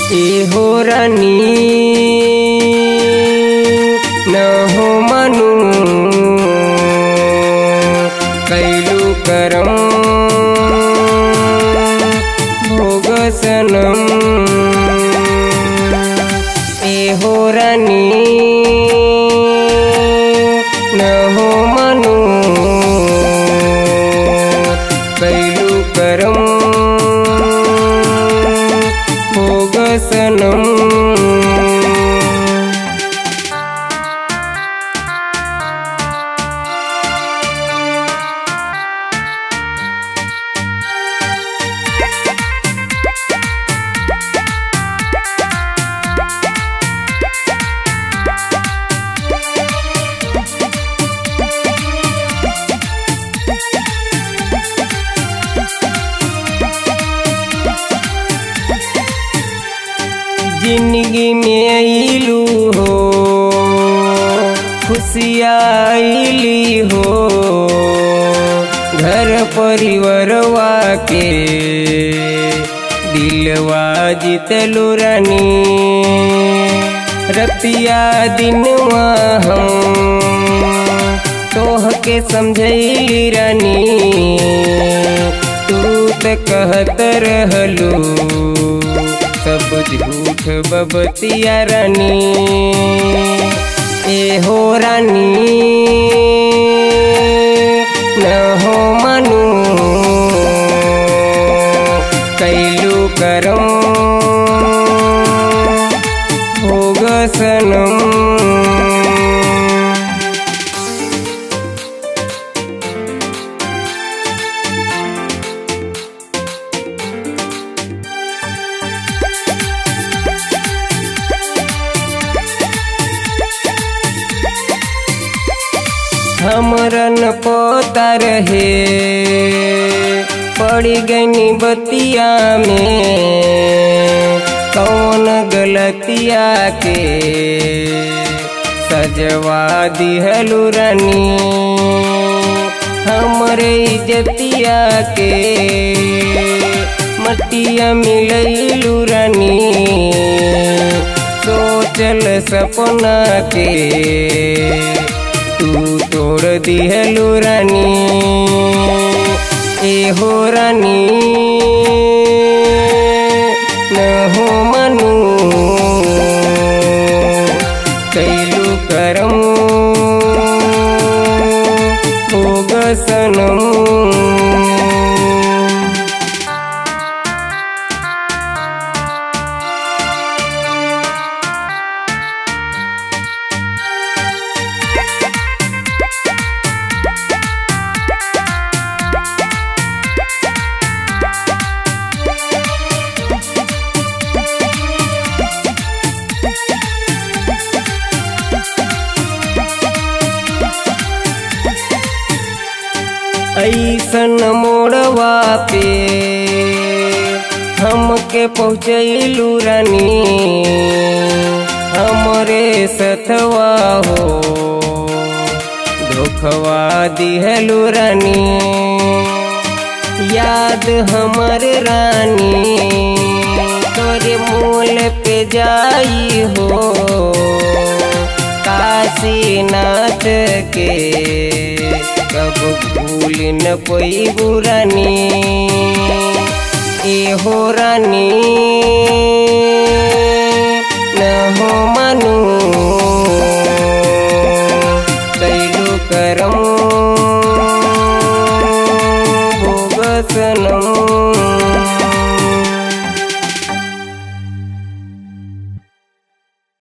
ए हो रानी न हो मनु कैलू करम भोग सनम ए हो रानी न हो मनु कैलू करम भोग सनम जिंदगी में आईलू हो खुशियाली हो घर परिवारवा के दिलवा जीतलू रानी रतिया दिनवा हम तोह के समझैली रानी तू त कहत रहलू सब झूठ बबतिया रानी ए हो रानी न हो मनु कैलू करम भोग सनम हमरन पोता रहे पड़ी गनी बतिया में कौन गलतिया के सजवा दिहलू रानी हमरे इज्जतिया के मटिया मिलैलू रानी सोचल सपना के तू तोड़ दिहलू रानी ए हो रानी न हो मनु कैलू करम भोग सनम ऐसन मोड़वा पे हमके पहुँचैलू रानी हमरे सथवा हो धोखवा दिहलू रानी याद हमर रानी तोरे मूल पे जाई हो काशीनाथ के कब भूल न कोई बुरानी ए हो रानी